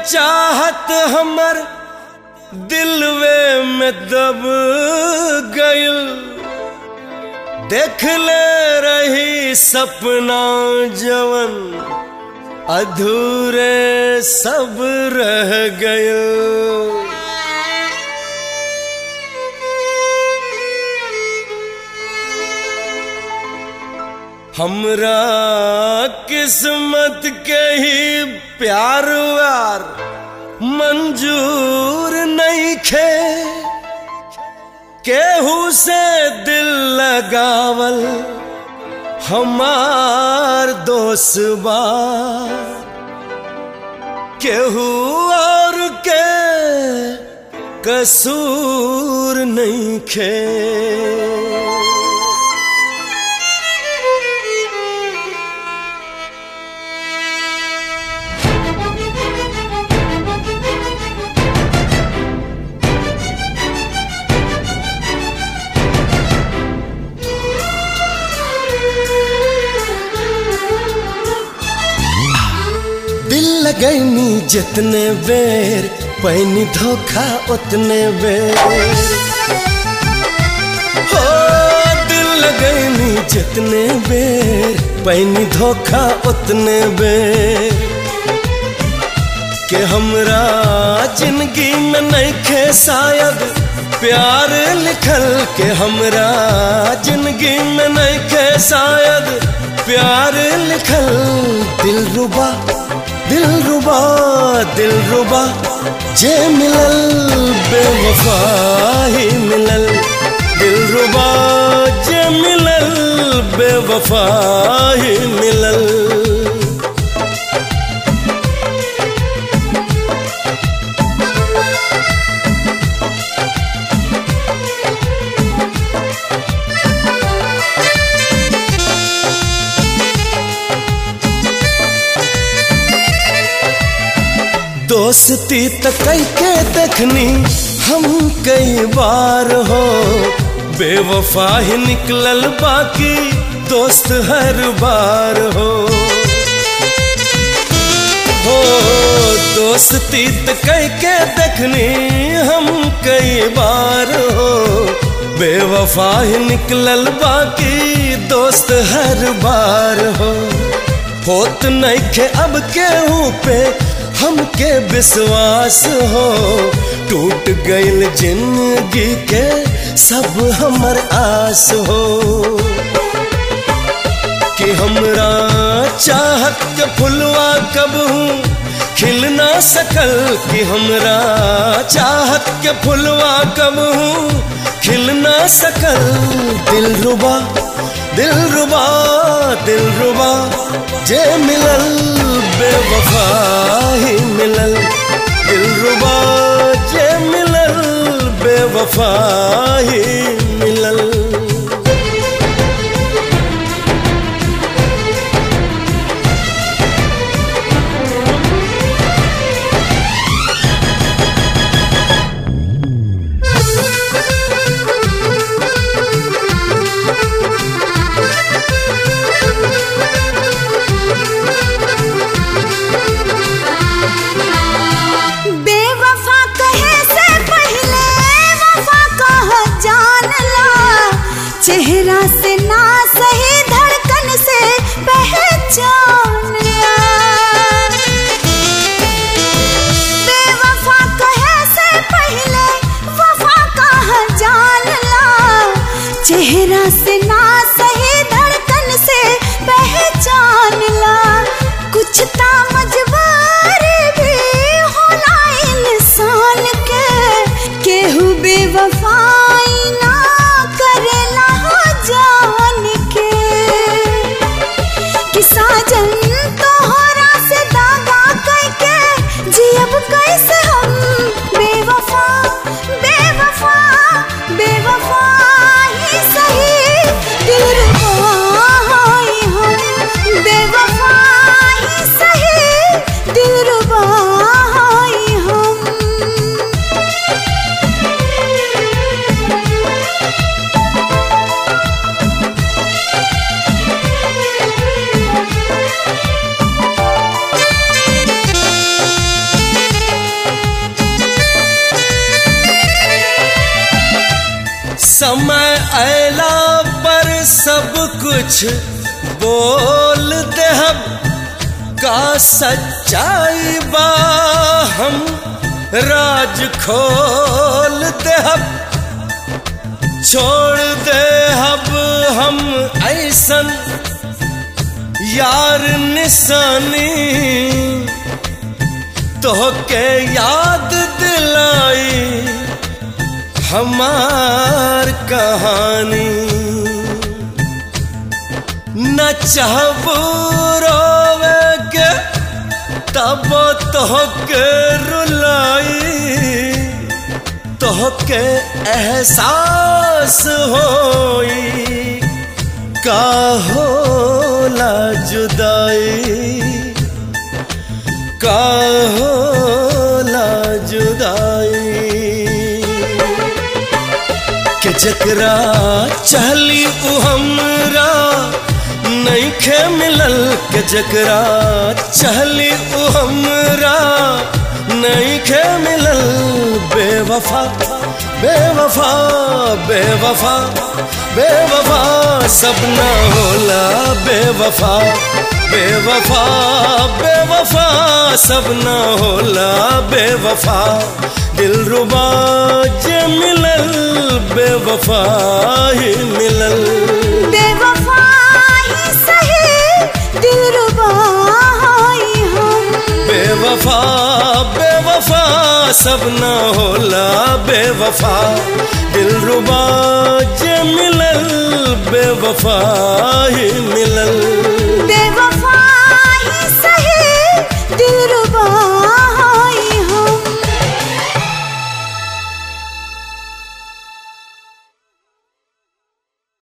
चाहत हमर दिलवे में दब गइल देख ले रही सपना जवन अधूरे सब रह गइल हमरा किस्मत के ही प्यार व्यार मंजूर नहीं खे केहू से दिल लगावल हमार दोस्त बा केहू और के कसूर नहीं खे दिल लगैनी जितने बेर पैनी धोखा उतने बेर हो दिल लगैनी जितने बेर पैनी धोखा उतने बेर के हमरा जिंदगी में नहीं खे शायद प्यार लिखल के हमरा जिंदगी में नहीं खे शायद प्यार लिखल दिल रुबा दिल रुबा दिल रुबा जे मिलल बेवफा ही मिलल दिल रुबा जे मिलल बेवफा ही मिलल दोस्ती त कई के देखनी हम कई बार हो बेवफा ही निकलल बाकी दोस्त हर बार हो हो दोस्ती त कई के देखनी हम कई बार हो बेवफा ही निकलल बाकी दोस्त हर बार हो होत नहीं खे अब केहू पे हमके विश्वास हो टूट गइल जिंदगी के सब हमर आस हो कि हमरा चाहत के फुलवा कब हूँ खिल ना सकल कि हमरा चाहत के फुलवा कब हूँ खिल ना सकल दिल रुबा दिल रुबा दिल रुबा जे मिलल बेवफा ही मिलल दिल रुबा जे मिलल बेवफा ही मिलल बेवफा कहे से पहले वफा कह जान ला चेहरा से ना सही धड़कन से पहचान ला बेवफा कहे से पहले वफा कह जान ला चेहरा से ना सही धड़कन से पहचान ला कुछ ता मजबूरी भी होला इंसान के केहू बेवफाई ना करेला जान के कि साजन तोहरा से दागा करके जियब कैसे हम बेवफा बेवफा बेवफा ही सही दिल रुबा ही हम बेवफा ही सही दिल रुबा ही हम कुछ बोल दे हम का सच्चाई बा हम राज खोल दे हम छोड़ दे अब हम ऐसन यार निशानी तो के याद दिलाई हमार कहानी न चाहबू रोवे के तब तो के रुलाई तो के एहसास होई का होला जुदाई का होला जुदाई के जकरा चहली उ हमरा नईखे मिलल के जकरा चहली उ हमरा नईखे मिलल बेवफा बेवफा बेवफा बेवफा सब न होला बेवफा बेवफा बेवफा सब न होला बेवफा दिल रुबा जे मिलल बेवफा ही मिलल बेवफा ही सही दिलरुबा ही हम बेवफा बेवफा सब न होला बेवफा दिल रुबा जे मिलल बेवफा ही मिलल